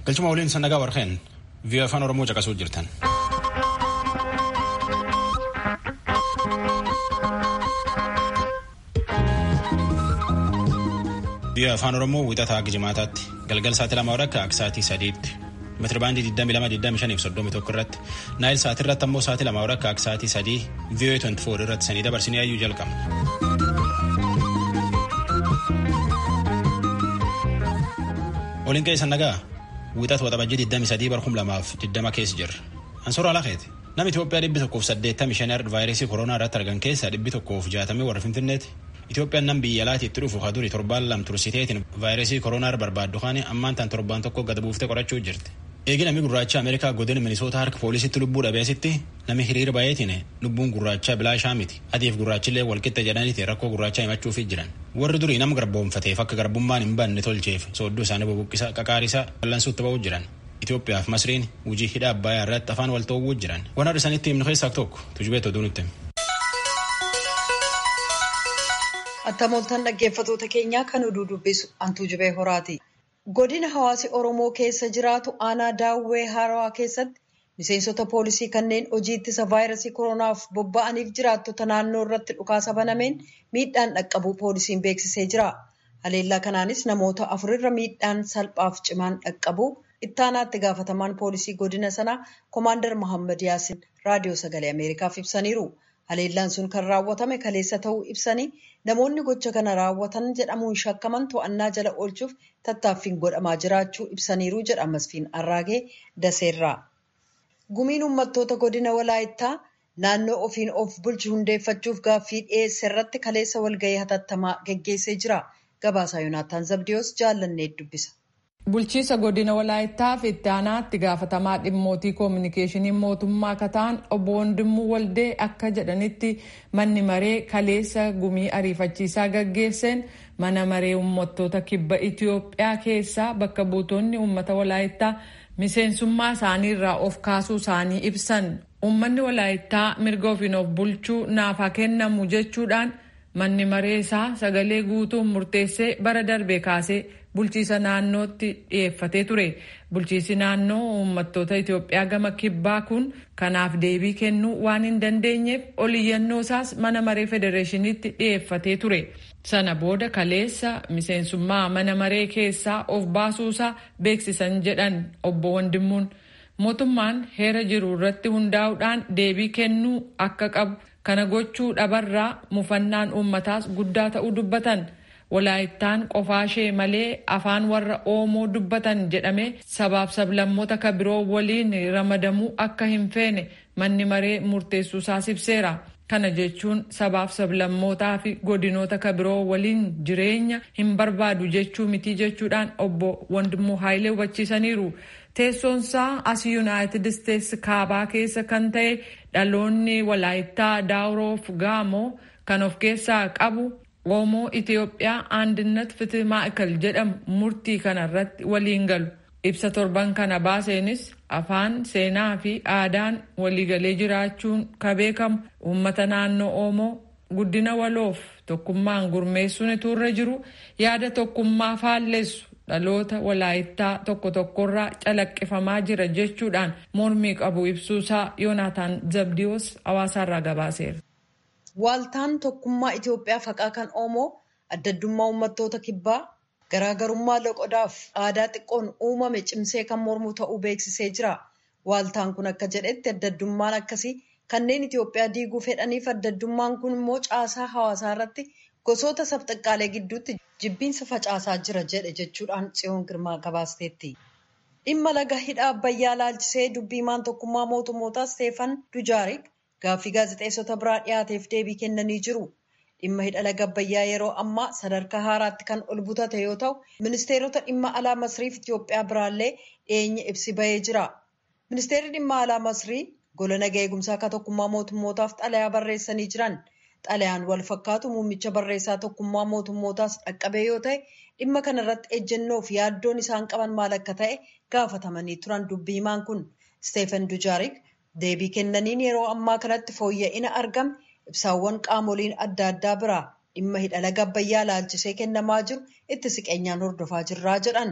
Galchuma waliin sannagaa warqeen vii'oo afaan Oromoo caqasuu jirtan. vii'oo afaan Oromoo wixataa jimaataatti galgal sa'aatii lama warra akka sa'aatii sadiitti meetirabaandii 22,25 irratti naayil sa'aatii irratti ammoo sa'aatii lama warra akka sa'aatii sadii vii'oo 24 irratti sanii dabarsinee ayyuu jalqabna. Waliin qe'ee sannagaa wixata waxabajjii 23 barkum lamaaf 20 keessa jirra. Ansoora Alaaqeeti. Nama Itoophiyaa dhibbi tokkoof 85 vaayirasii koronaa irratti argan keessaa dhibbi tokkoof 60 warra Finfinneeti. Itoophiyaan nam biyya alaatti itti dhufu haa duri torbaan lam tursiteetiin vaayirasii koronaa barbaaddu kaanii ammaan tan torbaan tokko gad buuftee qorachuu jirti. Eegi namni gurraacha Ameerikaa godina Minisoota harka poolisitti lubbuu dhabeesitti namni hiriira baay'eetiin lubbuun gurraachaa bilaashaa miti. Adiif gurraachillee walqixa jedhaniiti rakkoo gurraachaa himachuufi jiran. Warri durii nama garboomfateef akka garbummaan hin banne tolcheef soodduu isaanii bubuqqisa qaqaarisaa ballansuutti ba'uu jiran. Itoophiyaaf Masriin hojii hidha Abbaayyaa irratti afaan wal ta'uu jiran. Waan har'a isanitti himnu keessaa tokko tujubeet oduu nutti. Attamoltan dhaggeeffatoota keenyaa kan oduu dubbisu Antuu Jibee Horaati. Godina hawaasi Oromoo keessa jiraatu aanaa daawwee Harawaa keessatti miseensota poolisii kanneen hojii ittisa vaayirasii koronaaf bobba'aniif jiraattota naannoo irratti dhukaasa banameen miidhaan dhaqqabuu poolisiin beeksisee jira. Haleellaa kanaanis namoota afurirra miidhaan salphaaf cimaan dhaqqabuu ittaanaatti gaafatamaan poolisii godina sanaa Komaandar Mohaammed Yaasin raadiyoo sagalee Ameerikaaf ibsaniiru. Haleellaan sun kan raawwatame kaleessa ta'uu ibsanii namoonni gocha kana raawwatan jedhamuun shakkaman to'annaa jala oolchuuf tattaaffiin godhamaa jiraachuu ibsaniiru jedha Masfiin Arraagee Daseerraa. Gumiin uummattoota godina Walaayittaa naannoo ofiin of bulchu hundeeffachuuf gaaffii dhiyeesse irratti kaleessa walgahii hatattamaa geggeessee jira. Gabaasaa Yoonaataan Zabdiyoos jaallannee dubbisa. Bulchiisa godina Walaayittaa fi itti aanaatti gaafatamaa dhimmootii koominikeeshinii mootummaa akka ta'an obbo Wondimmuu Waldee akka jedhanitti manni maree kaleessa gumii ariifachiisaa gaggeesseen mana maree uummattoota kibba Itoophiyaa keessaa bakka buutonni uummata Walaayittaa miseensummaa isaanii irraa of kaasuu isaanii ibsan. Uummanni Walaayittaa mirga ofiin of bulchuu naaf haa kennamu jechuudhaan manni maree isaa sagalee guutuun murteessee bara darbe kaasee bulchiisa naannootti dhiyeeffatee ture. Bulchiisi naannoo uummattoota Itoophiyaa gama kibbaa kun kanaaf deebii kennuu waan hin dandeenyeef oliyyannoo isaas mana maree federeeshiniitti dhiyeeffatee ture. Sana booda kaleessa miseensummaa mana maree keessaa of baasuusaa beeksisan jedhan obbo Wandimmuun. Mootummaan heera jiru irratti hundaa'uudhaan deebii kennuu akka qabu kana gochuu dhabarraa mufannaan uummataas guddaa ta'uu dubbatan. Walaayittaan qofaashee malee afaan warra Oomoo dubbatan jedhamee sabaaf sablammoota ka biroo waliin ramadamuu akka hin feene manni maree murteessuusaas ibseera. Kana jechuun sabaaf sablammootaa fi godinoota ka biroo waliin jireenya hin barbaadu jechuu miti jechuudhaan obbo Wandimuu Haayilee hubachiisaniiru. Teessoonsaa as Yuunaayitid Isteetsi kaabaa keessa kan ta'e dhaloonni walaayittaa daawroof gaamoo kan of keessaa qabu. Oomoo Itoophiyaa Andinnat Fitii Maa'ikal jedhamu murtii kana irratti waliin galu. Ibsa torban kana baaseenis afaan, seenaa fi aadaan waliigalee jiraachuun ka beekamu uummata naannoo Oomoo guddina waloof tokkummaan gurmeessuun iturra jiru yaada tokkummaa faalleessu dhaloota walaayittaa tokko tokkorraa calaqqifamaa jira jechuudhaan mormii qabu ibsuusaa Yoonaataan Zabdiyoos hawaasaarraa gabaaseera. Waaltaan tokkummaa Itoophiyaa faqaa kan Oomoo addaddummaa uummattoota kibbaa garaagarummaa loqodaaf aadaa xiqqoon uumame cimsee kan mormu ta'uu beeksisee jira. Waaltaan kun akka jedhetti addaddummaan akkasii kanneen Itoophiyaa diiguu fedhaniif addaddummaan kun immoo caasaa hawaasaa irratti gosoota sabxiqqaalee gidduutti jibbiinsa facaasaa jira jedhe jechuudhaan tsiyoon girmaa gabaasteetti. Dhimma laga hidha Abbayyaa laalchisee dubbiimaan tokkummaa mootummootaa Steefan Dujaarik Gaaffii gaazexeessota biraa dhiyaateef deebii kennanii jiru. Dhimma hidha laga Abbayyaa yeroo ammaa sadarkaa haaraatti kan ol butate yoo ta'u, ministeerota dhimma alaa Masriif Itoophiyaa biraallee dhiyeenya ibsi bahee jira. Ministeerri dhimma alaa Masrii gola naga eegumsaa akka tokkummaa mootummootaaf xalayaa barreessanii jiran. Xalayaan wal fakkaatu muummicha barreessaa tokkummaa mootummootaas dhaqqabee yoo ta'e, dhimma kana irratti ejjennoo fi yaaddoon isaan qaban maal akka ta'e gaafatamanii turan dubbiimaan kun. Steefan Dujaarik deebii kennaniin yeroo ammaa kanatti fooyya'ina argame ibsaawwan qaamoliin adda addaa biraa dhimma hidha laga Abbayyaa laalchisee kennamaa jiru itti siqeenyaan hordofaa jirraa jedhan.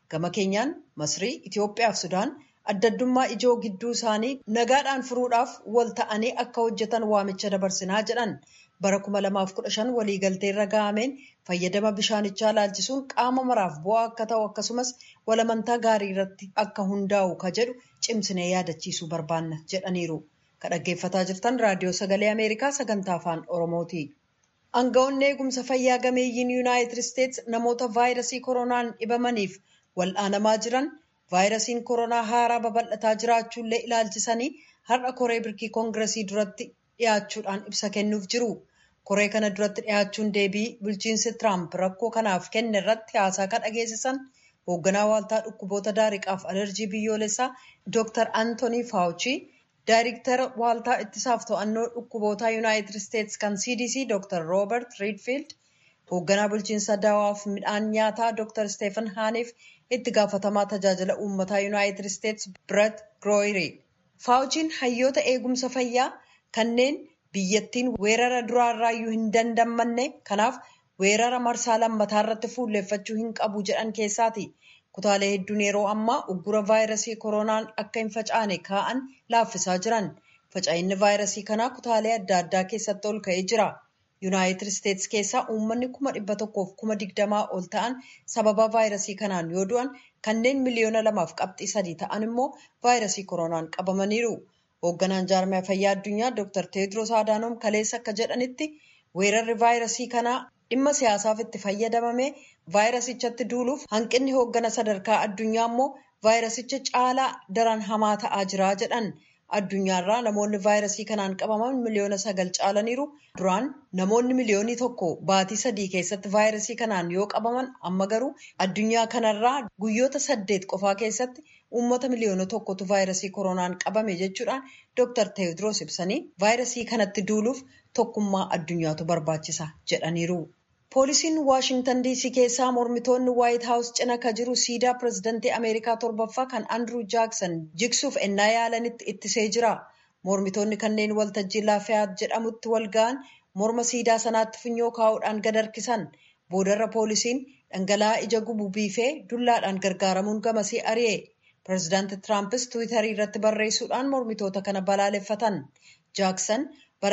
Gama keenyaan Masrii, Itoophiyaa fi Sudaan addaddummaa ijoo gidduu isaanii nagaadhaan furuudhaaf wal ta'anii akka hojjetan waamicha dabarsinaa jedhan. Bara 2015 waliigaltee irra gahameen fayyadama bishaanichaa laalchisuun qaama maraaf bu'aa akka ta'u akkasumas walamantaa gaarii irratti akka hundaa'u ka jedhu cimsinee yaadachiisuu barbaanna jedhaniiru. Ka dhaggeeffataa jirtan raadiyoo sagalee Ameerikaa sagantaa afaan Oromooti. Aangawoonni eegumsa fayyaa gameeyyiin Yuunaayitid Isteets namoota vaayirasii koronaan dhibamaniif wal'aanamaa jiran vaayirasiin koronaa haaraa babal'ataa jiraachuullee ilaalchisanii har'a koree birkii koongiresii duratti dhiyaachuudhaan ibsa kennuuf jiru. Koree kana duratti dhiyaachuun deebii bulchiinsi Tiraamp rakkoo kanaaf kenne irratti haasaa kan dhageessisan hoogganaa waaltaa dhukkuboota daariqaaf alerjii biyyoolessaa Dr. Anthony Fauci, Daayirektara waaltaa ittisaaf to'annoo dhukkubootaa Yuunaayitid Isteets kan CDC Dr. Robert Redfield, hoogganaa bulchiinsa dawaaf midhaan nyaataa Dr. Stephen Haaniif itti gaafatamaa tajaajila uummataa Yuunaayitid Isteets Brett Groyeri. Faawuchiin hayyoota eegumsa fayyaa kanneen biyyattiin weerara duraarraayyuu hin dandammanne kanaaf weerara marsaa lammataa irratti fuulleeffachuu hin qabu jedhan keessaati. Kutaalee hedduun yeroo ammaa uggura vaayirasii koronaan akka hin facaane kaa'an laaffisaa jiran. Faca'inni vaayirasii kanaa kutaalee adda addaa keessatti ol ka'ee jira. Yuunaayitid Isteets keessaa uummanni kuma dhibba tokkoof kuma digdamaa ol ta'an sababa vaayirasii kanaan yoo du'an kanneen miliyoona lamaaf qabxii sadii ta'an immoo vaayirasii koronaan qabamaniiru. Hoogganaan jaarmiyaa fayyaa addunyaa Dr. Teediroos Adaanoom kaleessa akka jedhanitti weerarri vaayirasii kanaa dhimma siyaasaaf itti fayyadamamee vaayirasichatti duuluuf hanqinni hooggana sadarkaa addunyaa immoo vaayirasicha caalaa daran hamaa ta'aa jira jedhan. Addunyaarraa namoonni vaayirasii kanaan qabaman miliyoona sagal caalaniiru. Duraan namoonni miliyoonii tokko baatii sadii keessatti vaayirasii kanaan yoo qabaman amma garuu addunyaa kanarraa guyyoota saddeet qofaa keessatti uummata miliyoona tokkotu vaayirasii koronaan qabame jechuudhaan Dr. Teewodiroos ibsanii vaayirasii kanatti duuluuf tokkummaa addunyaatu barbaachisa jedhaniiru. Poolisiin Waashintan DC keessaa mormitoonni Waayit Haawus cina ka jiru siidaa pirezidantii Ameerikaa torbaffaa kan Andrew Jackson jigsuuf ennaa yaalanitti ittisee jira. Mormitoonni kanneen waltajjii Laafiyaat jedhamutti wal ga'an morma siidaa sanaatti funyoo kaa'uudhaan gad harkisan. Boodarra poolisiin dhangala'aa ija gubu biifee dullaadhaan gargaaramuun gamasii ari'e. Pireezidaanti Tiraampis Tiwiitarii irratti barreessuudhaan mormitoota kana balaaleffatan. Jaaksan bara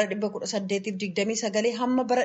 1829 hamma bara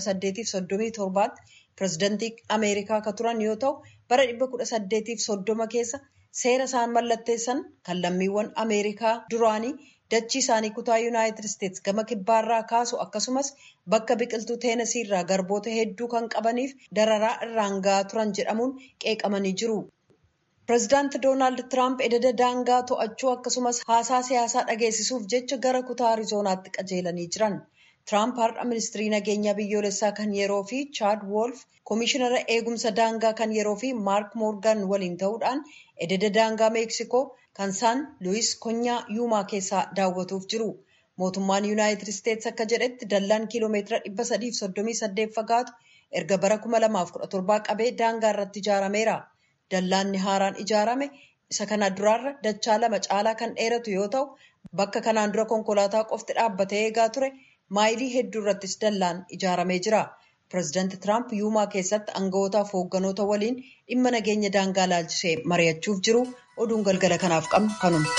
1837 pireezidantii Ameerikaa ka turan yoo ta'u bara 1830 keessa seera isaan mallatteessan kan lammiiwwan Ameerikaa duraanii dachii isaanii kutaa Yuunaayitid Isteets gama kibbaarraa kaasu akkasumas bakka biqiltuu teenasii irraa garboota hedduu kan qabaniif dararaa irraan ga'aa turan jedhamuun qeeqamanii jiru. Pireezidaanti Doonaald Tiraamp ededa daangaa to'achuu akkasumas haasaa siyaasaa dhageessisuuf jecha gara kutaa Ariizoonaatti qajeelanii jiran. Tiraamp har'a ministirii nageenyaa biyyoolessaa kan yeroo fi Chaad Wolf, Komishinara eegumsa daangaa kan yeroo fi Maark Moorgan waliin ta'uudhaan ededa daangaa Meeksikoo kan Saan Luwis Konyaa Yuumaa keessaa daawwatuuf jiru. Mootummaan Yuunaayitid Isteets akka jedhetti dallaan kiiloomeetira 338 fagaatu erga bara 2017 qabee daangaa irratti ijaarameera. Dallaanni haaraan ijaarame isa kana duraarra dachaa lama caalaa kan dheeratu yoo ta'u bakka kanaan dura konkolaataa qofti dhaabbatee eegaa ture maayilii hedduu irrattis dallaan ijaaramee jira. Pireezidaanti Tiraamp yuumaa keessatti aanga'ootaaf hoogganoota waliin dhimma nageenya daangaa laalchisee mari'achuuf jiru oduun galgala kanaaf qabnu kanuma.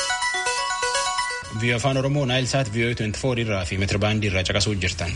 Viiyoo afaan Oromoo Naayilsaat Viiyoo 24 irraa fi meetirabaandii irraa caqasuu jirtan.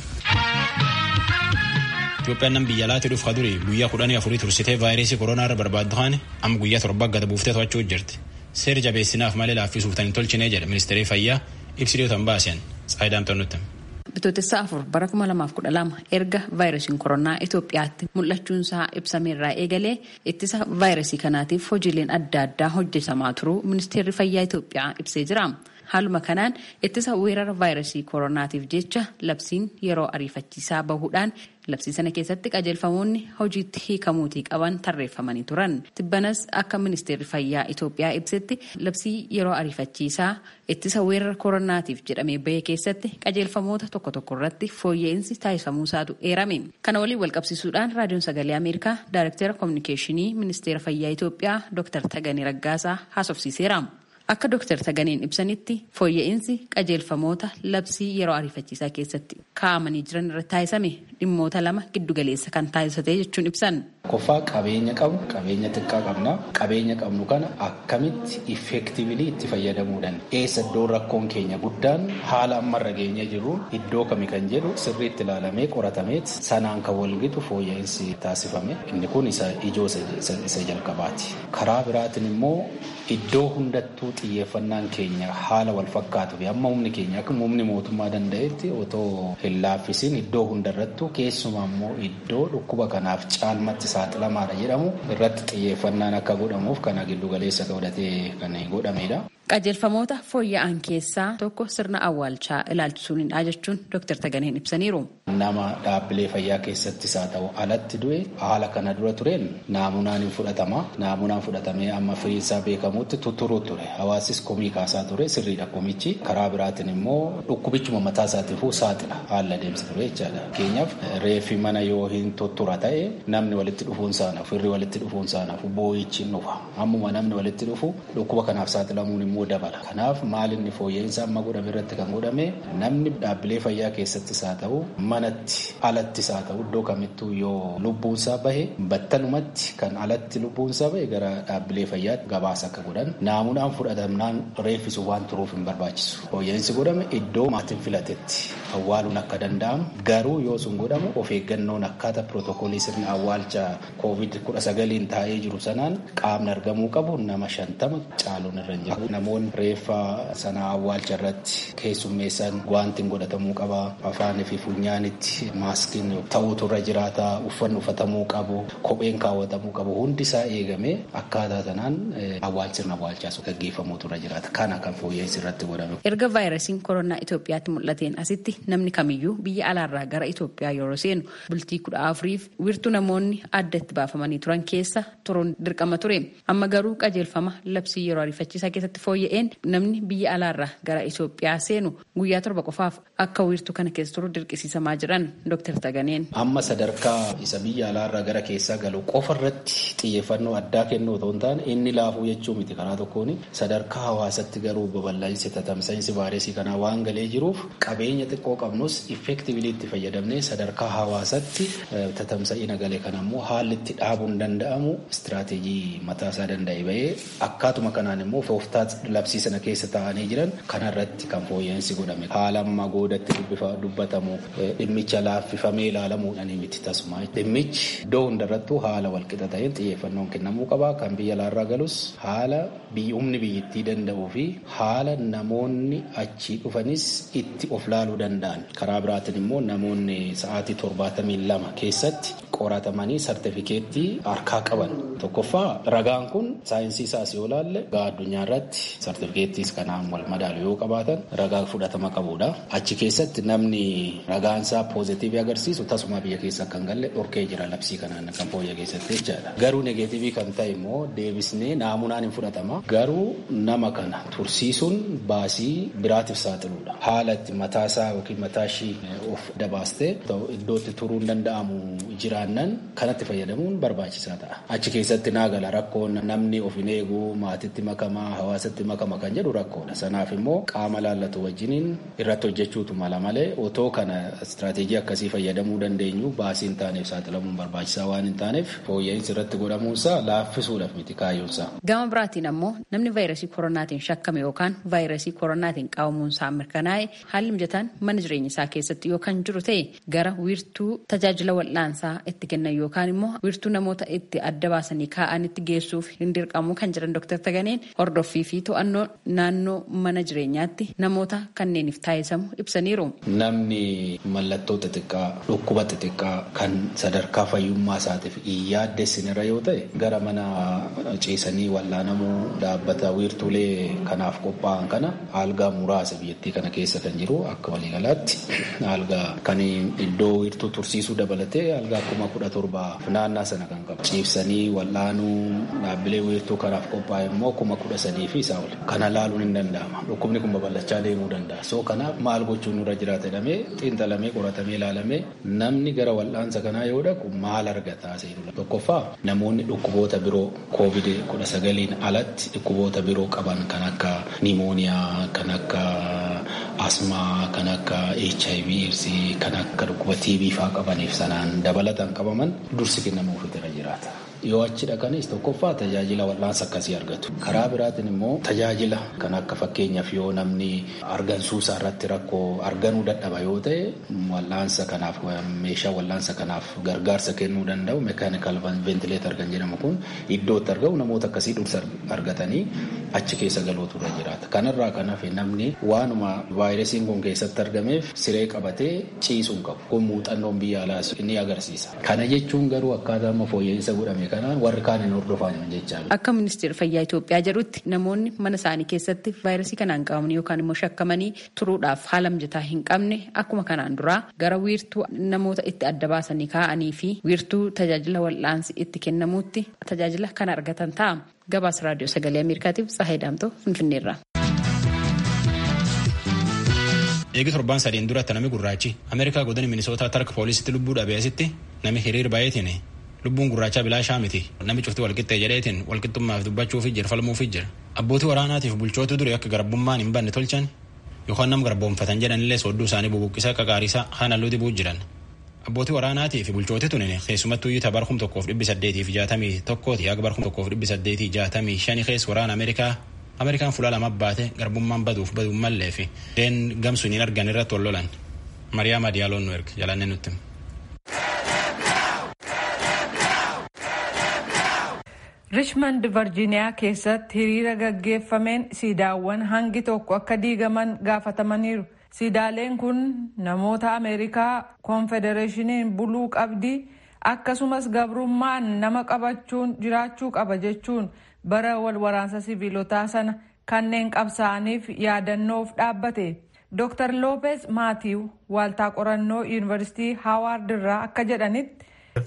Itoophiyaan nam biyya alaatti dhufu kaduri guyyaa kudhanii afurii tursitee vaayirasii koronaa irra barbaaddu kaane amma guyyaa torba gada buuftee to'achuu jirti. Seera jabeessinaaf malee laaffisuuf tan hin tolchine jedha ministeerri fayyaa ibsidootan baasen Tsaayidaam Xannutti. Bitootessa afur bara 2012 erga vaayirasiin koronaa Itoophiyaatti mul'achuunsaa ibsameerraa eegalee ittisa vaayirasii kanaatiif hojiileen adda addaa hojjetamaa turuu ministeerri fayyaa Itoophiyaa ibsee jira. Haaluma kanaan ittisa weerara vaayirasii koronaatiif jecha labsiin yeroo ariifachiisaa bahuudhaan labsii sana keessatti qajeelfamoonni hojiitti hiikamuutii qaban tarreeffamanii turan. Tibbanas akka ministeerri fayyaa Itoophiyaa ibsetti labsii yeroo ariifachiisaa ittisa weerara koronaatiif jedhamee bahee keessatti qajeelfamoota tokko tokko irratti fooyya'insi taasifamuusaatu eerame. Kana waliin walqabsiisuudhaan raadiyoon sagalee Ameerikaa Daayirektara Kominikeeshinii ministeera fayyaa Itoophiyaa Dr. Tagaanii Raggaasaa haasofsiiseera. Akka Dr. Taganeen ibsanitti fooyya'insi qajeelfamoota labsii yeroo ariifachiisaa keessatti kaa'amanii jiran irratti taasisame dhimmoota lama giddugaleessa kan taasisate jechuun ibsan. Koffaa qabeenya qabnu qabeenya xiqqaa qabna qabeenya qabnu kana akkamitti effektiivili itti fayyadamuu dandeenya. Eessa iddoo rakkoon keenya guddaan haala ammarra geenye jiru iddoo kami kan jedhu sirriitti ilaalamee qoratameet sanaan kan walgitu fooyya'insi taasifame inni kun isa ijoo isa jalqabaati. Karaa biraatiin immoo iddoo hundattuu xiyyeeffannaan keenya haala wal fakkaatu fi amma humni keenya akka humni mootummaa danda'etti otoo hin laaffisiin iddoo hundarrattuu keessumaa immoo iddoo dhukkuba kanaaf caalmatti saaxilamaadha jedhamu irratti xiyyeeffannaan akka godhamuuf kana giddu galeessa godhatee kan godhamedha. qajeelfamoota fooyya'an keessaa tokko sirna awwaalchaa ilaalchisuunidha jechuun Dr. Taganeen ibsaniiru. Nama dhaabbilee fayyaa keessattis haa ta'u alatti du'e haala kana dura tureen naamunaan hin fudhatama. Naamunaan fudhatamee amma firiinsaa beekamutti tutturuu ture. Hawaasis komii kaasaa ture sirriidha komichi. Karaa biraatiin immoo dhukkubichuma mataa isaatiifuu saaxila haala deemsa ture jechaadha. Fakkeenyaaf reeffi mana yoo hin tuttura ta'e namni walitti dhufuun saanaaf firri walitti dhufuun saanaaf boo'ichi dhufa. Ammuma namni walitti dhufu dhukkuba kanaaf saaxilamuun immoo dabala. Kanaaf maalinni fooyya'insa amma godhame irratti kan godhame namni dhaabbilee fayyaa keessattis haa ta'u manatti alattis haa ta'u iddoo kamittuu yoo lubbuunsaa bahe battalumatti kan alatti lubbuunsaa bahe gara dhaabbilee fayyaatti gabaasa akka godhan naamunaan fudhatamnaan reeffisu waan turuuf hin barbaachisu. Fooyya'insi godhame iddoo maatiin filatetti awwaaluun akka danda'amu garuu yoo sun godhamu of eeggannoon akkaataa pirootokoolii sirna awwaalcha koovid kudha sagaliin taa'ee jiru sanaan qaamni argamuu qabu nama shantama caaluun irra hin jiru. Namoonni reeffa sana awwaalcha irratti keessummeessan gwaantiin godhatamuu qaba. Afaanii fi funyaanitti maaskiin ta'uutu irra jiraata. Uffanni uffatamuu qabu. Kopheen kaawwatamuu qabu. Hundi isaa eegamee akkaataa sanaan awwaalchi sirna awwaalchaa gaggeeffamuutu irra jiraata. Kana kan fooyya'insi irratti godhame. Erga vaayirasiin koronaa Itoophiyaatti mul'ateen asitti namni kamiyyuu biyya alaarraa gara Itoophiyaa yeroo seenu bultii kudha afuriif wiirtuu namoonni adda itti baafamanii turan keessa turuun dirqama ture. Amma garuu qajeelfama labsii yeroo ariifachiisaa keessatti fooyya'een namni biyya alaarraa gara Itoophiyaa seenu guyyaa torba qofaaf akka wiirtuu kana keessa turu dirqisiisamaa jiran Dr. Taganeen. Amma sadarkaa isa biyya alaarraa gara keessaa galu qofa irratti xiyyeeffannoo addaa kennu otoo hin taane inni laafuu jechuu miti karaa tokkoon sadarkaa hawaasatti garuu babal'insi tatamsa'insi vaayirasii kanaa waan galee jiruuf qabeenya xiqqoo qabnus effektiivili itti fayyadamnee sadarkaa hawaasatti tatamsa'ina galee kana immoo haalli itti dhaabuun danda'amu istiraateejii mataasaa danda'e bahee akkaatuma kanaan immoo tooftaa labsii sana keessa taa'anii jiran kanarratti kan fooyya'insi godhame haala amma goodatti dubbatamu dhimmicha laaffifamee ilaalamuudhaan miti tasuma dhimmichi iddoo hundarrattuu haala walqixa ta'een xiyyeeffannoon kennamuu qaba kan biyya alaarraa galus haala humni biyyittii danda'uu fi haala namoonni achii dhufanis itti of laaluu danda'an karaa biraatiin immoo namoonni sa'aatii torbaatamii lama keessatti qoratamanii sartifikeettii harkaa qaban tokkoffaa ragaan kun saayinsii isaas yoo laalle gaa addunyaa irratti sartifikeettiis kanaan wal madaalu yoo qabaatan ragaa fudhatama qabudha. Achi keessatti namni ragaan isaa poozitiivii agarsiisu tasuma biyya keessa kan galle dhorkee jira labsii kanaan kan fooyya keessatti jechaadha. Garuu negeetiivii kan ta'e immoo deebisnee naamunaan hin fudhatama. Garuu nama kana tursiisuun baasii biraatiif saaxiluudha. Haala itti mataasaa yookiin mataa ishii of dabaastee iddoo itti turuu hin danda'amu jiraannan kanatti fayyadamuun barbaachisaa ta'a. Achi keessatti naagala rakkoon namni of hin eegu maatitti makamaa hawaasatti makama kan jedhu rakkoodha. Sanaaf immoo qaama laallatu wajjiniin irratti hojjechuutu mala malee otoo kana istiraateejii akkasii fayyadamuu dandeenyu baasii hin taaneef saaxilamuun barbaachisaa waan hin taaneef fooyya'insi irratti godhamuunsaa laaffisuudhaaf miti kaayyoonsaa. Gama biraatiin ammoo namni vaayirasii koronaatiin shakkame yookaan vaayirasii koronaatiin qabamuunsaa mirkanaa'e haalli mijataan mana jireenya isaa keessatti yookaan jiru ta'e gara wiirtuu tajaajila wal'aansaa itti kennan yookaan immoo wiirtuu namoota itti adda baasanii kaa'anitti geessuuf hin dirqamu kan jiran Dr. Taganeen hordoffii fi to'annoo naannoo mana jireenyaatti namoota kanneeniif taasisamu ibsaniiru. Namni mallattoo xixiqqaa dhukkuba xixiqqaa kan sadarkaa fayyummaa isaatiif hin yaaddessinirra yoo ta'e gara mana ciisanii wal'aanamuu dhaabbata wiirtuulee kanaaf qophaa'an kana algaa muraasa biyyattii kana keessa kan jiru akka waliigalaatti algaa kan iddoo wiirtuu tursiisuu dabalatee algaa kuma kudha torba naannaa sana kan qabu ciibsanii wal'aanuu dhaabbilee wiirtuu kanaaf qophaa'e immoo kuma kudha sadii fi isaa ol kana laaluun hin danda'ama dhukkubni kun babal'achaa deemuu danda'a soo kanaaf maal gochuun nurra jiraata jedhamee xiinxalamee qoratamee ilaalamee namni gara wal'aansa kanaa yoo dhaqu maal argata seenudha tokkoffaa namoonni dhukkuboota biroo koovid kudha sagaliin alatti dhukkuboota biroo qaban kan akka nimooniyaa kan akka asmaa kan akka HIV eedsii kan akka dhukkuba TB faa qabaniif sanaan dabalataan qabaman dursi kennamuuf irra jiraata. Yoo achi dhaqanis tokkoffaa tajaajila wal'aansa akkasii argatu. Karaa biraatiin immoo tajaajila kan akka fakkeenyaaf yoo namni argansuusaa irratti rakkoo arganuu dadhaba yoo ta'e wal'aansa kanaaf meeshaa wal'aansa kanaaf gargaarsa kennuu danda'u meekaanikal ventileetar kan jedhamu kun iddootti argamu namoota akkasii dursa argatanii achi keessa galuutu irra jiraata. Kanarraa kan hafe namni waanuma vaayirasiin kun keessatti argameef siree qabatee ciisuu hin qabu. Kun muuxannoon biyya alaas ni agarsiisa. Kana jechuun garuu akkaataa amma fooyya'insa godhame kanaan warri kaan hin hordofan jechaa Akka ministeera fayyaa Itoophiyaa jedhutti namoonni mana isaanii keessatti vaayirasii kanaan qabaman yookaan immoo shakkamanii turuudhaaf haala mijataa hin qabne akkuma kanaan duraa gara wiirtuu namoota itti adda baasanii kaa'anii fi wiirtuu tajaajila wal'aansi itti kennamuutti tajaajila kana argatan ta'a. Gabaasa raadiyoo sagalee Ameerikaatiif Tsahaay Daamtoo Finfinneerraa. Eegi torbaan sadiin duratti nami gurraachi Ameerikaa godina Minisootaa tarka poolisitti lubbuu dhabeesitti nami hiriir baay'eetiin lubbuun gurraachaa bilaashaa miti nami cufti walqixxee jedheetiin walqixxummaaf dubbachuufi jira falmuufi jira abbootii waraanaatiif bulchootu dure akka garbummaan hin banne tolchan yookaan nam garboomfatan jedhanillee soodduu isaanii bubuqqisaa qaqaarisaa haan halluu dibuu jiran abbootii waraanaatii fi bulchooti tunin keessumattuu iyyuu tabar kum tokkoof dhibbi saddeetiif jaatamii tokkooti haga bar kum tokkoof dhibbi saddeetii jaatamii shanii keessa waraana ameerikaa ameerikaan fuula lama baate garbummaan baduuf baduun mallee fi deen gamsuun hin argan irratti wal lolan mariyaa madiyaaloon nu erga jalanne nutti. richmond virgiiniyaa keessatti hiriira gaggeeffameen siidaawwan hangi tokko akka diigaman gaafatamaniiru siidaaleen kun namoota ameerikaa koonfedereeshiniin buluu qabdii akkasumas gabrummaan nama qabachuun jiraachuu qaba jechuun bara wal waraansa siviilotaa sana kanneen qabsaa'aniif yaadannoof dhaabbate dr loopez maatiiw waaltaa qorannoo yuunivarsiitii haawaard irraa akka jedhanitti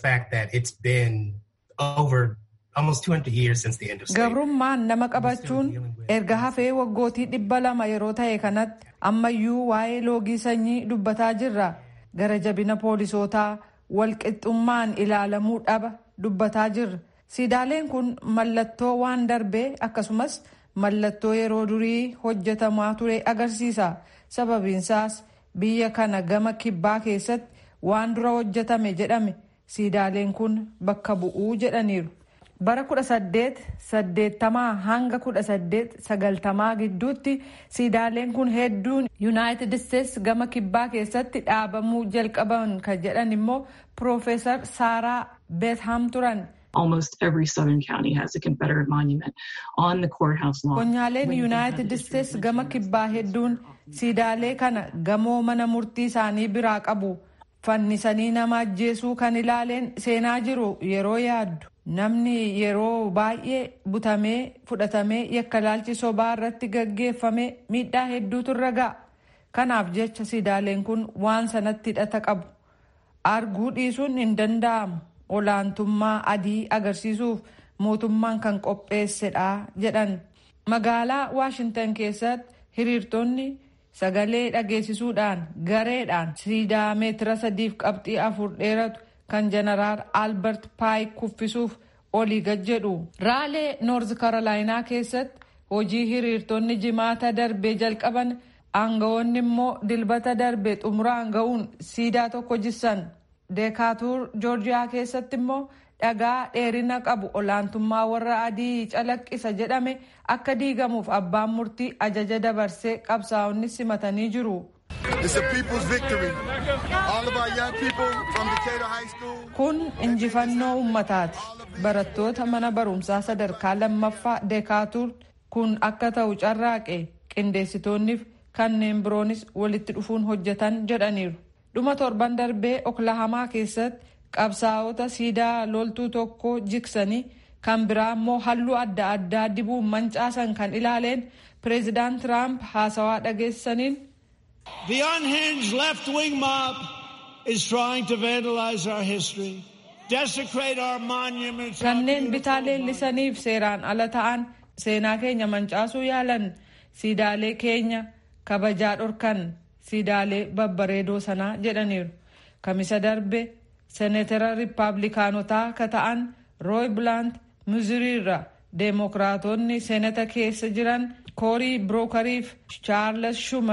gabrummaan nama qabachuun erga hafee waggootii dhibba lama yeroo ta'e kanatti ammayyuu waa'ee loogii sanyii dubbataa jirra gara jabina poolisootaa walqixxummaan ilaalamuu dhaba dubbataa jirra siidaaleen kun mallattoo waan darbee akkasumas mallattoo yeroo durii hojjetamaa ture agarsiisa sababiinsaas biyya kana gama kibbaa keessatti waan dura hojjetame jedhame siidaaleen kun bakka bu'uu jedhaniiru. bara 1880 hanga 1890 gidduutti siidaaleen kun hedduun yuunaayitid isteets gama kibbaa keessatti dhaabamuu jalqaban kan jedhan immoo piroofeesar saaraa beetham turan. Almost every southern county has a Confederate monument on the courthouse lawn. Konyaaleen yuunaayitid isteets gama kibbaa hedduun siidaalee kana gamoo mana murtii isaanii biraa qabu. Fannisanii nama ajjeesuu kan ilaaleen seenaa jiru yeroo yaaddu. Namni yeroo baay'ee butamee fudhatamee yakka laalchi sobaa irratti gaggeeffame miidhaa hedduutu irra ga'a. Kanaaf jecha siidaaleen kun waan sanatti hidhata qabu. Arguu dhiisuun hin danda'amu. Olaantummaa adii agarsiisuuf mootummaan kan qopheessedha jedhan. Magaalaa Waashintan keessatti hiriirtonni sagalee dhageessisuudhaan gareedhaan siidaa meetira sadiif qabxii afur dheeratu. kan jeneraal albert paayik kuffisuuf olii gad jedhu raalee noorz karolaayinaa keessatti hojii hiriirtonni jimaata darbee jalqaban aangawoonni immoo dilbata darbee xumuraan ga'uun siidaa tokko jissan deekaatuur joorjiyaa keessatti immoo dhagaa dheerina qabu olaantummaa warra adii calaqqisa jedhame akka diigamuuf abbaan murtii ajaja dabarsee qabsaa'onni simatanii jiru. Kun injifannoo uummataati. Barattoota mana barumsaa sadarkaa lammaffaa deekaatuur kun akka ta'u carraaqe qindeessitoonniif kanneen biroonis walitti dhufuun hojjetan jedhaniiru. Dhuma torban darbee oklahamaa keessatti qabsaa'ota siidaa loltuu tokko jiksanii kan biraa immoo halluu adda addaa dibuun mancaasan kan ilaaleen pireezidaant Tiraamp haasawaa dhageessaniin. The unhinged left wing mob is trying to vandalize our history, desecrate our monuments. Kanneen bitaa leellisaniif seeraan ala ta'an seenaa keenya mancaasuu yaalan siidaalee keenya kabajaa dhorkan siidaalee babbareedoo sanaa jedhaniiru. Kamisa darbe seenetara riippaabilikaanotaa ka ta'an rooy bilaant muziriirra deemokiraatonni seenata keessa jiran koorii birookariif chaarles shumer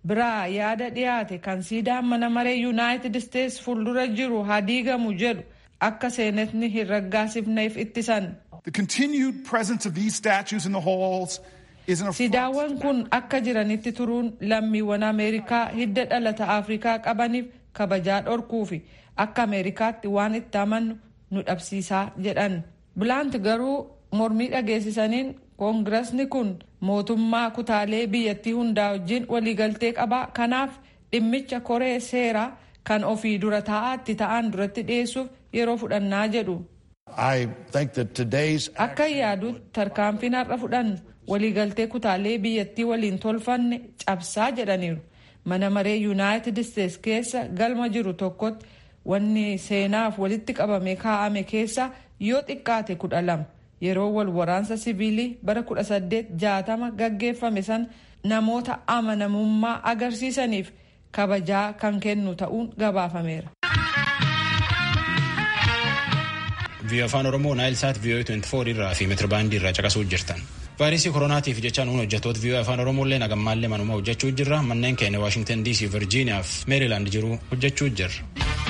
biraa yaada dhiyaate kan siidaan mana maree yuunaayitid isteets fuuldura jiru haa diigamu jedhu akka seenetni hin raggaasifneef ittisan. The continued presence of these statues in the halls is an affront. Siidaawwan kun akka jiranitti turuun lammiiwwan Ameerikaa hidda dhalata Afrikaa qabaniif kabajaa dhorkuu fi akka Ameerikaatti waan itti amannu nu dhabsiisaa jedhan. Bilaant garuu mormii dhageessisaniin koongirasni kun mootummaa kutaalee biyyattii hundaa wajjin waliigaltee qabaa kanaaf dhimmicha koree seeraa kan ofii dura taa'aatti ta'an duratti dhiyeessuuf yeroo fudhannaa jedhu. I think that today's Akka yaadutti tarkaanfiin har'a fudhannu waliigaltee kutaalee biyyattii waliin tolfanne cabsaa jedhaniiru. Mana maree Yuunaayitid Isteets keessa galma jiru tokkotti wanni seenaaf walitti qabame kaa'ame keessa yoo xiqqaate kudha lama yeroo wal waraansa siviilii bara kudha saddeet jaatama gaggeeffame san namoota amanamummaa agarsiisaniif kabajaa kan kennu ta'uun gabaafameera. viiyoo afaan oromoo naayilsaat viiyoo 24 irraa fi meetirbaandii irraa caqasuu jirtan. vaayirasii koronaatiif jecha nuun hojjettoota viiyoo afaan oromoolee nagammaallee manuma hojjechuu jirra manneen keenya waashingtan dc virjiiniyaa fi meerilaand jiru hojjechuu jirra.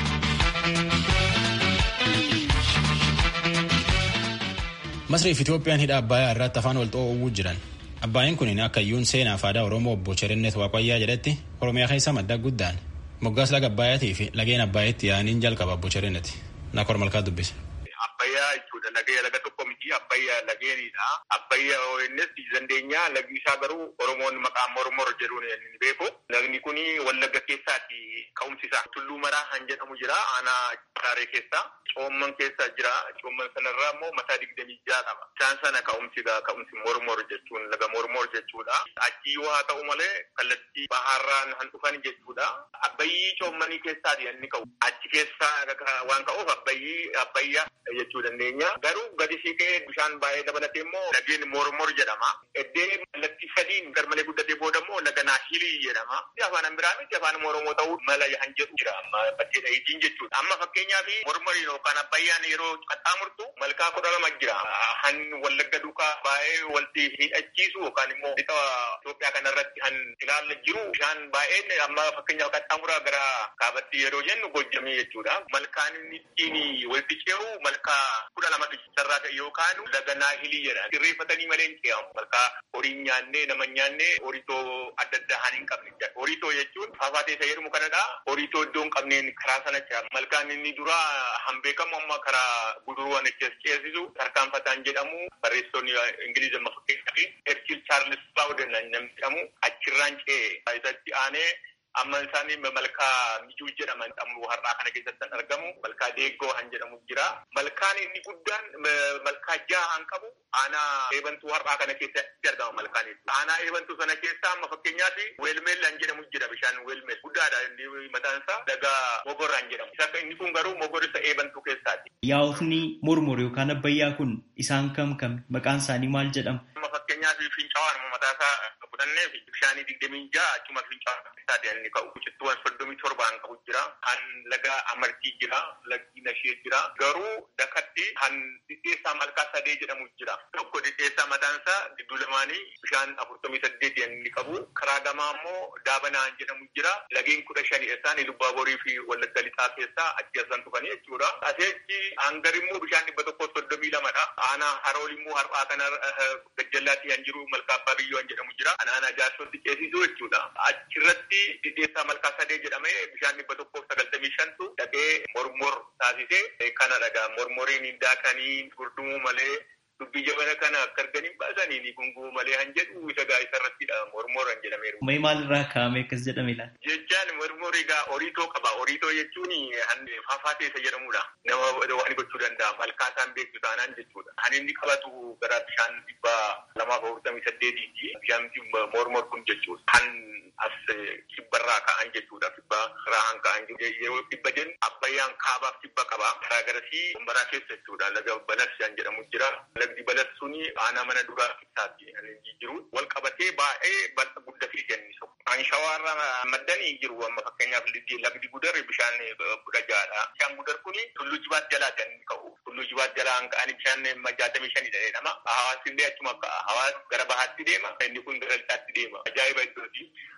masriif itoophiyaan hidha abbayaa irratti afaan wal xoo'uu jiran. Abbaayeen kun akka iyyuun seenaa fi aadaa Oromoo obbo Cherennet Waaqayyaa jedhetti Oromiyaa keessa madda guddaan moggaas laga Abbaayatii fi lageen Abbaayetti yaa'aniin jalqaba obbo Cherennet. Nakor malkaa dubbise. Abbayyaa jechuudha lagee laga tokko miti abbayyaa lageenidha. Abbayyaa ONS dandeenya lagi isaa garuu Oromoon maqaa mormor jedhuun ni beeku. Lagni kun wallagga keessaati ka'umsi isaa. Tulluu maraa han jedhamu jira aanaa Hararee keessa. Coomman keessa jira. Coomman sanarraa immoo mataa digdamii ja'a qaba. Isaan sana ka'umsi ka'umsi mormor jechuun laga mormor jechuudha. Achi yoo haa ta'u malee kallattii baharraan han dhufan jechuudha. Abbayyii coommanii keessaati inni ka'u. Achi keessaa waan ka'uuf abbayyii abbayyaa jechuu dandeenya. Garuu gadi siqee bishaan baay'ee dabalatee immoo lageen mormor jedhama. Eddee kallattii sadiin garmalee guddatee booda immoo laga naahilii jedhama. Afaan biraa miti afaan Oromoo ta'uu mala han jedhu jira amma bakkee dhahiitiin jechuudha. Amma fakkeenyaaf mormoriin yookaan abbayyaan yeroo qaxxaamurtu malkaa kudha lama jira. Han wallagga duukaa baay'ee walti hidhachiisu yookaan immoo lixa Itoophiyaa kanarratti han ilaalla jiru bishaan baay'een amma fakkeenyaaf qaxxaamuraa gara kaabatti yeroo jennu gojjamee jechuudha. Malkaan inni ittiin walitti ce'u malkaa kudha lamatu sarraa ta'e yookaan laga naahilii jedha. Sirreeffatanii malee hin ce'amu. Malkaa horii nyaannee nama nyaannee horitoo adda addaa han hin qabne. Horitoo jechuun faafaatee isa jedhamu kanadha. Horitoo iddoo hin qabneen karaa sana ce'a. Malkaan inni dura han beekamu amma karaa guduruwwan ceesisu tarkaanfataan jedhamu barreessonni Ingiliizi amma fakkeenyaaf Erkil Chaarlis Baawuden namni jedhamu achirraan ce'e. Isatti aanee amma isaanii malkaa mijuu jedhaman ammoo har'aa kana keessatti kan argamu malkaa deeggoo han jedhamu jira. Malkaan inni guddaan malkaa jaha han qabu aanaa eebantuu har'aa kana keessatti argama malkaan aanaa eebantuu sana keessa amma fakkeenyaaf weelmeel han jedhamu jira bishaan weelmeel guddaadha inni mataan isaa laga mogor han jedhamu. Isa inni kun garuu mogor isa eebantuu keessaati. Yaa'ofni mormor yookaan abbayyaa kun isaan kam kam maqaan isaanii maal jedhama? Amma fakkeenyaaf fincaa'aan mataa isaa fudhannee bishaanii digdamii ja'a achuma fincaa'aa isaati inni ka'u. Cittuuwwan soddomii torbaan qabu jira. Han laga amartii jira. Lagdi nashee jira. Garuu dakatti han dhidheessaa malkaa sadee jedhamu jira. Tokko dhidheessaa mataan isaa gidduu lamaanii bishaan afurtamii saddeet inni qabu. Karaa gamaa immoo daabanaan jedhamu jira. Lageen kudha shani isaan Lubbaaborii fi Wallagga Lixaa keessaa achi asan dhufanii jechuudha. Aseechi hangar immoo bishaan dhibba tokko soddomii lamadha. Aanaa harool immoo har'aa kana gajjallaatti kan jiru malkaa abbaa biyyoo kan jedhamu jira. Aanaa jaarsootti ceesisuu jechuudha. Achirratti dhidheessaa malkaa sadee jedhamee bishaan dhibba tokkoof sagaltamii shantu dhaqee mormor taasisee kana dhagaa mormoriin daakanii gurdumuu malee dubbii jabana kana akka arganiin baasanii ni gunguu malee han jedhu isa gaa isa irrattidha mormor han jedhameeru. Mee maalirraa kaa'ame akkas jedhame laata? Jechaan mormor egaa horiitoo qaba. Horiitoo jechuun faafaatee isa jedhamudha. Nama waan gochuu danda'a. Malkaa isaan beektu taanaan jechuudha. Kan inni qabatu gara bishaan dhibba lamaaf afurtamii saddeetiiti. Bishaan mormor kun jechuudha. Kan as kibbarraa ka'an jechuudha. Kibba irraa han ka'an yeroo kibba jennu abbayyaan kaabaaf kibba qaba. Karaa garasii gombaraa keessa jechuudha. Laga balas kan jedhamu jira. Lagdi balas suni aanaa mana duraa keessaatti kan inni jiru. Wal qabatee baay'ee bal'a guddatee jennisu. Kan shawaarra maddanii jiru amma fakkeenyaaf lagdi gudar bishaan kudha ja'adha. Bishaan gudar kuni tulluu jibaat jalaa kan inni ka'u. Tulluu jibaat jalaa kan ka'anii bishaan jaatamii shanii jedhama. Hawaasni illee achuma hawaas gara bahaatti deema. Inni kun gara lixaatti deema. Ajaa'iba iddooti.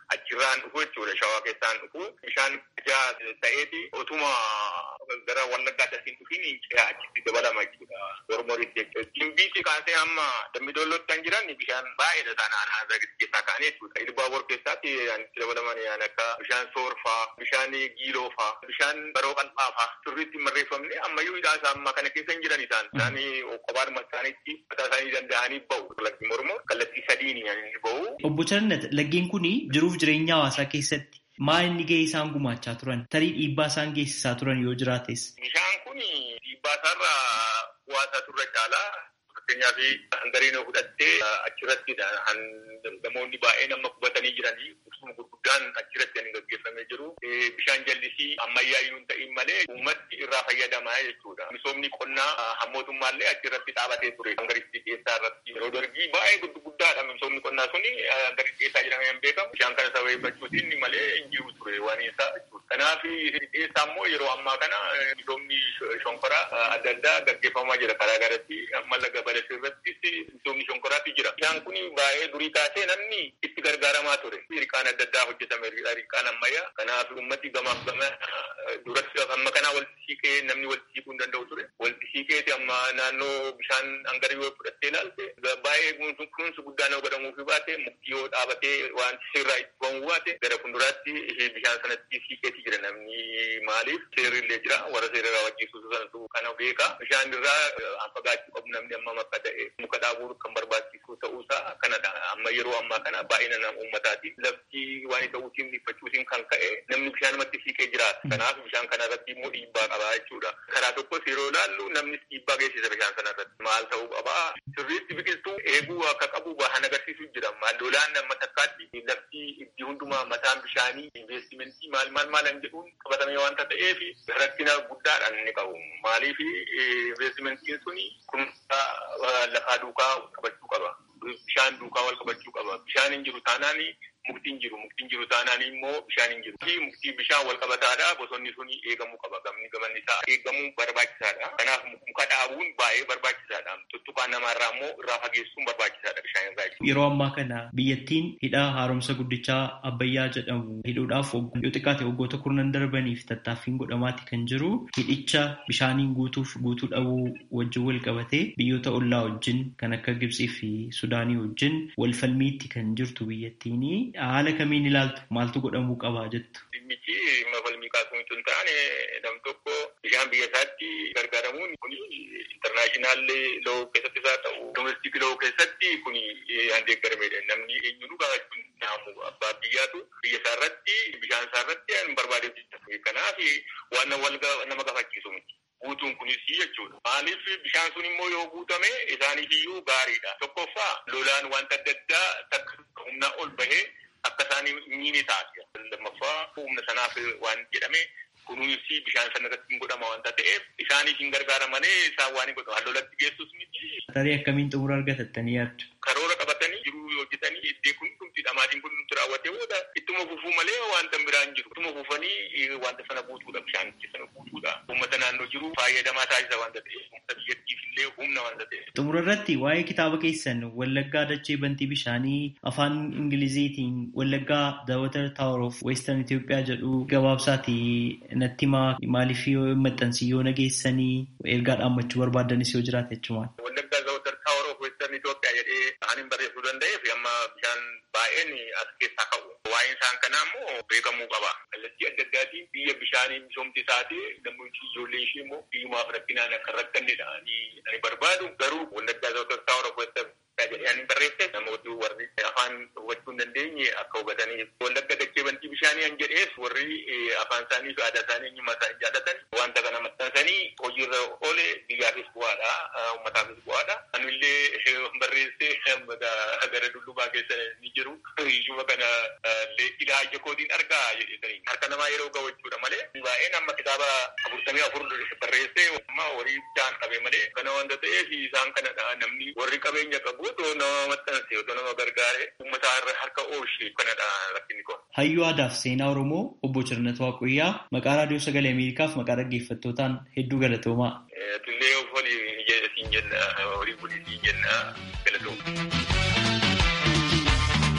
achirraan dhufu jechuudha shawaa keessaan dhufu bishaan ijaa ta'eeti otuma gara wallaggaatti asiin dhufiin ce'aa achitti dabalama jechuudha mormoritti jechuudha. Gimbiitti kaasee hamma dambidollootti kan jiran bishaan baay'eedha isaan aanaa keessaa ka'anii jechuudha. Ilbaabor keessaatti itti dabalaman yaan akka bishaan soorfaa, bishaan giiloofaa, bishaan baroo qal'aafaa sirriitti marreeffamne ammayyuu hidhaa isaa amma kana keessa hin jiran isaan. Isaan kophaadhuma isaaniitti mataa isaanii danda'anii bahu. Laggi mormor kallattii sadiin bahu. Obbo Charnet laggeen kun jiruuf jireenya hawaasaa keessatti maal inni gahee isaan gumaachaa turan tarii dhiibbaa isaan geessisaa turan yoo jiraates. Bishaan kun dhiibbaa isaarraa bu'aasaa turre caalaa fakkeenyaaf hangariin fudhattee achirrattidha namoonni baay'een amma qubatanii jiranii qubsuma gurguddaan achirratti kan gaggeeffamee jiru. Bishaan jallisii ammayyaayyuu hin ta'in malee uummatti irraa fayyadamaa jechuudha. Misoomni qonnaa hammootummaallee achirratti dhaabatee ture. Hangaritti keessaa irratti yeroo dargii baay'ee guddaadha misoomni qonnaa suni hangaritti keessaa jedhamee hin beekamu. Bishaan kana sababeeffachuutiin malee hin jiru ture waan isaa jechuudha. Kanaaf keessaa immoo yeroo ammaa kana misoomni shonkoraa adda addaa gaggeeffamaa jira karaa garatti amma laga balasii irrattis misoomni shonkoraatti jira. Bishaan kun baay'ee durii kaasee namni itti gargaaramaa ture. Hirqaan adda addaa hojjetame hirqaan ammayyaa. Kanaaf uummati gamaaf gama duratti amma kanaa walitti siiqee namni walitti siiquu hin danda'u ture. Walitti siiqeeti amma naannoo bishaan hangarii yoo fudhattee ilaalte baay'ee kunuunsi guddaan yoo godhamuufi baate mukti yoo dhaabatee waan sirraa itti ba'uu baate gara fuulduraatti bishaan sanatti siiqeeti jira namni maaliif seerri illee jira warra seera wajjisuusu sanatu kana beeka. Bishaan irraa fagaachuu qabu namni amma makka ta'e muka dhaabuu kan barbaachisu ta'uusaa kanadha. Amma yeroo ammaa kana baay'ina nama uummataati. Lafti waan ta'uutiin dhiphachuutiin kan ka'e namni bishaanumatti siiqee jiraata. Kanaaf bishaan kana irratti immoo dhiibbaa qaba jechuudha. Karaa tokkos yeroo ilaallu namnis dhiibbaa geessisa bishaan sana irratti. Maal ta'uu qaba? Sirriitti biqiltuu eeguu akka qabu bahan agarsiisu jira. Lolaan amma takkaatti lafti itti hundumaa mataan bishaanii investimentii maal maal maal hin jedhuun qabatamee waanta ta'eef rakkina guddaadhaan inni qabu. Maaliif investimentiin suni kunuunsa lafaa duukaa qabachuu qaba. Bishaan duukaa wal qabachuu qaba. Bishaan hin jiru taanaan muktiin jiru. Muktiin jiru taanaan immoo bishaan hin jiru. Muktii bishaan wal qabataadha. Bosonni suni eegamuu qaba. Gamni gamanni isaa eegamuu barbaachisaadha. Kanaaf muka dhaabuun baay'ee barbaachisaadha. Tuttuqaa namaarraa immoo irraa fageessuun barbaachisaadha bishaan irraa. Yeroo ammaa kana biyyattiin hidha haaromsa guddichaa Abbayyaa jedhamu hidhuudhaaf yoo xiqqaate waggoota kurnan darbaniif tattaaffiin godhamaati kan jiru. Hidhicha bishaaniin guutuuf guutuu dhabuu wajjin wal qabatee biyyoota ollaa wajjin kan akka Gibxii fi Sudaanii wajjin wal falmiitti kan jirtu biyyattiini. Haala kamiin ilaaltu maaltu godhamuu qabaa jettu? Dhimmichi falmii kaasuu hin taane nam tokko bishaan biyya isaatti gargaaramuun kun intarnaashinaal loo keessatti isaa ta'u domestik loo keessatti kun handeeggaramedha. Namni eenyuun gaafachuun naamu abbaa biyyaatu biyya isaa irratti bishaan isaa irratti hin barbaadeef kanaaf waan nama gaafachiisu miti. Guutuun kunis jechuudha. Maaliif bishaan sun immoo yoo guutame isaaniif iyyuu gaariidha. Tokkoffaa lolaan wanta adda addaa takka humnaa ol bahee akka isaan miini taasisa. Lammaffaa humna sanaaf waan jedhame kunuunsi bishaan sana irratti hin godhama wanta ta'eef isaaniif hin gargaara malee isaan waan hin godhamu. Lolatti geessus miti. Tarii akkamiin xumura argatattanii yaaddu? Karoora qabatanii jiruu hojjetanii iddee kun dhumti dhamaatiin kun dhumti raawwatee booda ittuma fufuu malee wanta biraan jiru. Ittuma fufanii wanta sana guutuudha bishaan sana guutuudha. Uummata naannoo jiru fayyadamaa taasisa wanta ta'eef uummata biyyattiif illee humna wanta ta'eef. Xumura irratti waa'ee kitaaba keessan Wallaggaa Dachee Bantii Bishaanii afaan Ingiliziitiin Wallaggaa The Water Tower of Western Itoophiyaa jedhu gabaabsaati natti himaa maaliif yoo maxxansi yoo nageessanii ergaa dhaammachuu barbaadanis yoo jiraate jechumaan. Wallaggaa The Water Tower of Western Itoophiyaa jedhee kan hin barreessuu danda'eef amma bishaan baay'een as keessaa ka'u. Waa'een isaan kanaa immoo beekamuu qaba. Kallattii adda addaatiin biyya bishaanii misoomti isaati namni ijoollee ishee immoo biyyumaaf rakkinaan akka rakkannedha. Ani barbaadu garuu Wallaggaa The Water Tower of Western jedhee ani barreesse namooti warri afaan hubachuu hin dandeenye akka hubatanii wallagga dachee bantii bishaanii an jedhees warri afaan isaanii fi aadaa isaanii eenyummaa isaanii jaallatan wanta kana maxxansanii hojiirra oole biyyaafis bu'aadha uummataafis bu'aadha anillee barreessee gara dullubaa keessa ni jiru iyyuma kana ilaa ija kootiin argaa jedhanii harka namaa yeroo ga'u jechuudha malee baay'een amma kitaaba afurtamii afur barreessee amma horii jaan qabe malee kana wanta ta'eef isaan kanadha namni warri qabeenya qabu otoo nama maxxanse otoo nama gargaare uummata harka oolchee kanadha rakkinni kun. Hayyuu aadaa fi seenaa Oromoo obbo Cirnet Waaqoyyaa maqaa raadiyoo sagalee Ameerikaaf maqaa dhaggeeffattootaan hedduu galatoomaa. Tullee of olii siin jenna horii bulii siin jenna galatooma.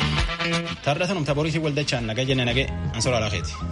Taardatanum taboriitii waldachaan naga jenne nage ansoraa laafeeti.